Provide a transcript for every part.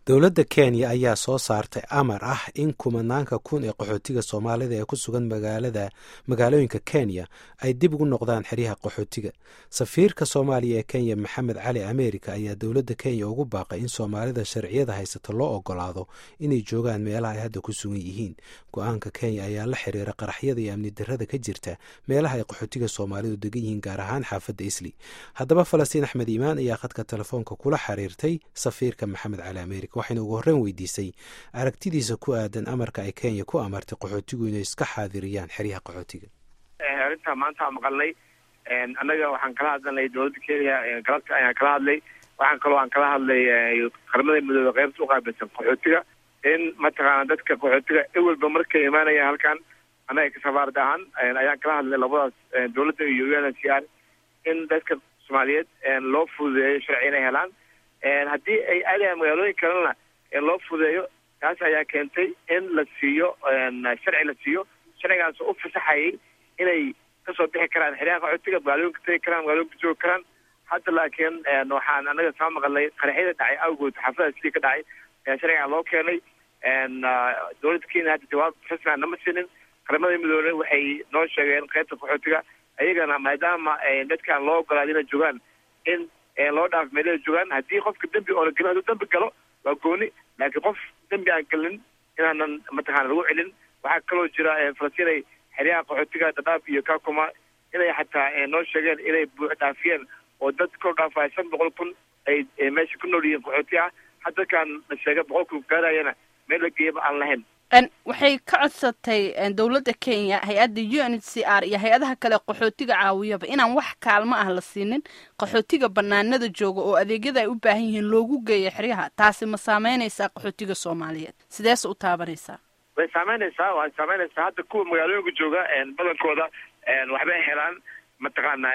dowladda kenya ayaa soo saartay amar ah in kumanaanka kun ee qaxootiga soomaalida ee ku sugan magaalada magaalooyinka kenya ay dib ugu noqdaan xeryaha qaxootiga safiirka soomaaliya ee kenya maxamed cali america ayaa dowladda kenya ugu baaqay in soomaalida sharciyada haysata loo ogolaado inay joogaan meelaha ay hadda ku sugan yihiin go-aanka kenya ayaa la xiriira qaraxyada iyo amni darada ka jirta meelaha ay qaxootiga soomaalidu degan yihiin gaar ahaan xaafadda isli haddaba falastiin axmed iimaan ayaa khadka telefoonka kula xiriirtay safiirka maxamed cali america waxayna ugu horreyn weydiisay aragtidiisa ku aadan amarka ay kenya ku amartay qaxootigu inay iska xaadiriyaan xeryaha qaxootiga arrintaa maanta maqalnay annaga waxaan kala hadlanay dowladda kenya galabta ayaan kala hadlay waxaan kaloo aan kala hadlay qaramada midooda qaybta uqaabilsan qaxootiga in mataqaana dadka qaxootiga ewelba markay imaanayaan halkan annaga kasafaarad ahaan ayaan kala hadlay labadaas dowladda iyo u n h r in dadka soomaaliyeed loo fududeeyo sharci inay helaan haddii ay aadayaan magaalooyin kalena loo fudeeyo taas ayaa keentay in la siiyo sharci la siiyo sharcigaas oo u fasaxayay inay kasoo bixi karaan xeryaha qaxootiga magaalooyinka tegi karaan magaalooyinka joogi karaan hadda laakiin waxaan anaga soo maqalnay qaraxyada dhacay awgood xaafada sidii ka dhacay ayaa sharcigan loo keenay dowladda kenya hadda jawaab rasmian nama sinin qaramada midoobey waxay noo sheegeen qaybta qaxootiga ayagana maadaama dadkaan loo ogolaada inay joogaan in loo dhaaf meelada joogaan haddii qofka dembi oo la gelin hadduu dembi galo waa gooni laakiin qof dembi aan gelin inaanan mataqaana lagu celin waxaa kaloo jira falastinay xeryaha qaxootiga dadaab iyo kakuma inay xataa noo sheegeen inay buux dhaafiyeen oo dad kor dhaafaya shan boqol kun ay meesha ku nool yihiin qaxooti ah haddakaan la sheega boqol kun gaarayana meel la geeyaba aan lahayn waxay ka codsatay dowladda kenya hay-adda u n h c r iyo hay-adaha kale qaxootiga caawiyaba inaan wax kaalmo ah la siinin qaxootiga banaanada jooga oo adeegyada ay u baahan yihiin loogu geeyo xeryaha taasi ma saameynaysaa qaxootiga soomaaliyeed sideese u taabanaysaa way saameynaysaa way saameynaysaa hadda kuwa magaalooyinka jooga badankooda waxbay helaan mataqaana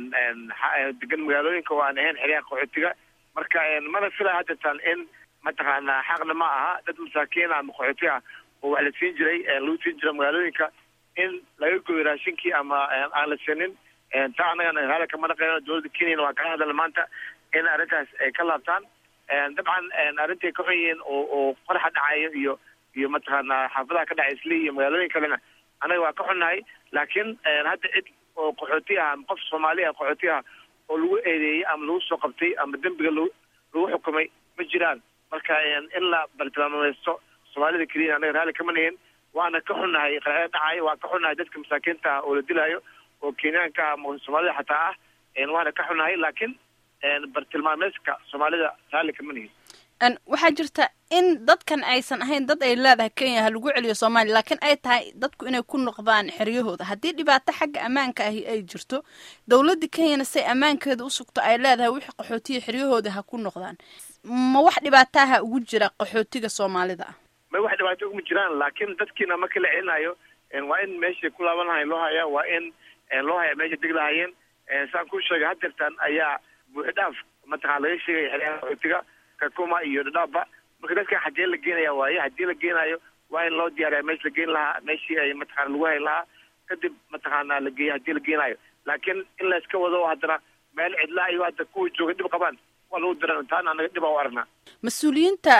degan magaalooyinka oo aan ahayn xeryaha qaxootiga marka mana filaa haddatan in mataqaana xaqna ma aha dad masaakiin ama qaxooti ah oo wax la siin jiray lagu siin jira magaalooyinka in laga goyo raashinkii ama aan la sinin taa annagana raali kama dhaqeyno dowladda kenyana waa kala hadalna maanta in arrintaas ay ka laabtaan dabcan arrintay ka xun yihiin oo oo qoraxa dhacayo iyo iyo mataqaana xaafadaha ka dhacay isli iyo magaalooyin kalena annaga waa ka xunnahay laakiin hadda cid oo qaxooti ah ama qof soomaali ah qaxooti ah oo lagu eedeeyey ama lagu soo qabtay ama dembiga lagu lagu xukumay ma jiraan marka in la bartilmaamaysto soomaalida keliya annaga raalli kama nihin waana ka xunnahay qaraxyada dhacayo waa ka xunnahay dadka masaakiinta ah oo la dilaayo oo kenyaanka ah ama soomaalida xataa ah waana ka xunnahay laakiin bartilmaameyska soomaalida raalli kama nihin waxaa jirta in dadkan aysan ahayn dad ay leedahay kenya ha lagu celiyo soomaaliya laakiin ay tahay dadku inay ku noqdaan xeryahooda haddii dhibaato xagga ammaanka ahi ay jirto dowladda kenyana say ammaankeeda u sugto ay leedahay wixii qaxootiya xeryahooda ha ku noqdaan ma wax dhibaataha ugu jira qaxootiga soomaalida ah may wax dhibaato uguma jiraan laakiin dadkiina marka la celinayo waa in meeshay ku laaban lahayn loo hayaa waa in loo hayaa meesha deg lahayeen saan kuu sheegay hadeertan ayaa buuxidhaaf mataqana laga sheegaya xeryaha qaxootiga kakuma iyo dhadhaaba marka dadkan xagee la geenaya waaye haddii la geenayo waa in loo diyaariya meesha la geen lahaa meeshii ay mataqana lagu hayn lahaa kadib mataqaana la geeya haddii la geenayo laakiin in la iska wado haddana meel cidlaa iyo hadda kuwa jooga dhib qabaan waa lagu diran taana anaga dhib aa u aragnaa mas-uuliyiinta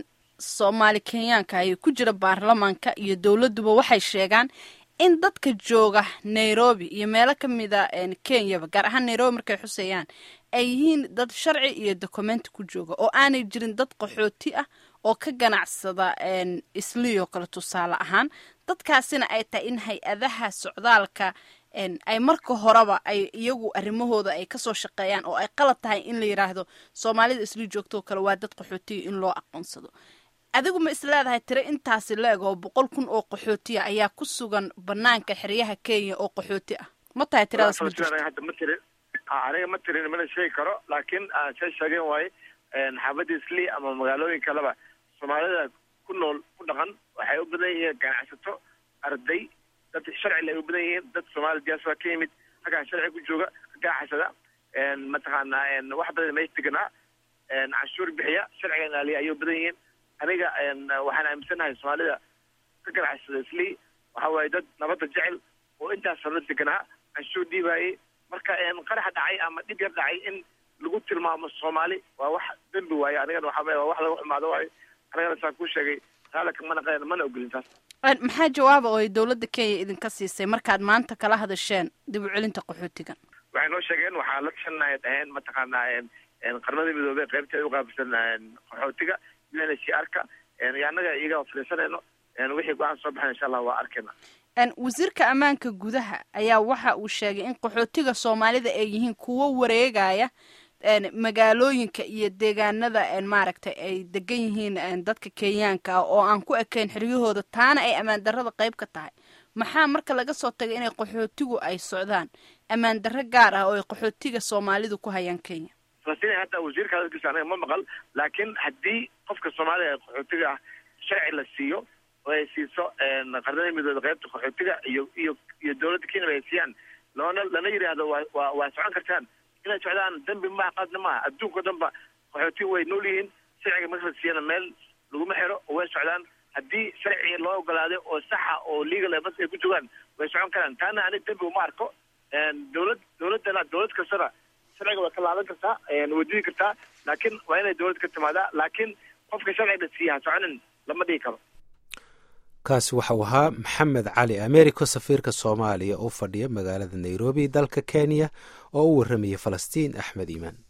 soomaali kenyaanka ay ku jira baarlamaanka iyo dowladduba waxay sheegaan in dadka jooga nairobi iyo meelo kamida kenyaba gaar ahaan nairobi markay xuseeyaan ay yihiin dad sharci iyo documenti ku jooga oo aanay jirin dad qaxooti ah oo ka ganacsada isliyoo kale tusaale ahaan dadkaasina ay tahay in hay-adaha socdaalka ay marka horeba ay iyagu arrimahooda ay kasoo shaqeeyaan oo ay qalad tahay in la yidhaahdo soomaalida isli joogtoo kale waa dad qaxootiya in loo aqoonsado adigu ma isleedahay tiro intaasi la-eg oo boqol kun oo qaxootiya ayaa ku sugan banaanka xeryaha kenya oo qaxooti ah ma tahay tiradaas ma jirto hadda ma tirin aniga ma tirin mana sheegi karo laakiin say sheegeen waaye xaafadda isli ama magaalooyin kaleba soomaalida ku nool ku dhaqan waxay u badan yihiin ganacsato arday dad sharcile ay u badan yihiin dad soomaali diaspora ka yimid halkaa sharci ku jooga ka ganacsada mataqaana wax badan meesha deganaa canshuur bixiya sharciga ilaaliya ayay u badan yihiin aniga waxaan aaminsanahay soomaalida ka ganacsada isli waxa waaye dad nabadda jecel oo intaas sanad deganaa canshuur dhiibaayay marka qaraxa dhacay ama dhib yar dhacay in lagu tilmaamo soomaali waa wax dembi waaye anigana waxaa waa wax laga xumaado waayo anigana saan kuu sheegay raalika mana qeen mana ogolin taas maxaa jawaaba oo ay dowladda kenya idinka siisay markaad maanta kala hadasheen dib u celinta qaxootiga waxay noo sheegeen waxaa la tashanaya dhaheen mataqaanaa qarnada midoobey qaybteeda uqaabilsan qaxootiga u n h r ka iyo annaga iyaga fadhiisanayno wixii go-aan soo baxay insha allah waa arkayna wasiirka ammaanka gudaha ayaa waxa uu sheegay in qaxootiga soomaalida ay yihiin kuwo wareegaya magaalooyinka iyo deegaanada maaragtay ay degan yihiin dadka kenyaanka ah oo aan ku ekayn xiryahooda taana ay ammaan darrada qayb ka tahay maxaa marka laga soo tagay inay qaxootigu ay socdaan ammaan darro gaar ah oo ay qaxootiga soomaalidu ku hayaan kenya falastiin hataa wasiirka hadalkiisa anaga ma maqal laakiin haddii qofka soomaalida ee qaxootiga ah sharci la siiyo oo ay siiso qarnada midooda qaybta qaxootiga iyo iyo iyo dowladda kenya ay siiyaan loona lana yidhaahdo waa waa waa socon kartaan inay socdaan dembi maaha qaadna maaha adduunka o dhan ba qaxootiga way nool yihiin sharciga marka la siiyana meel laguma xiro oo way socdaan haddii sharciga loo ogolaaday oo saxa oo legal mas ay ku jogaan way socon karaan taana ani dembi uma arko dowlad dowladdana dowlad kastana sharciga way ka laaban kartaa way didi kartaa laakiin waa inay dowlad ka timaadaa laakiin qofka sharciga siiya ha soconin lama dhigi karo kaasi waxau ahaa maxamed cali americo safiirka soomaaliya oo fadhiya magaalada nairobi dalka kenya oo u warramaya falastiin axmed iimaan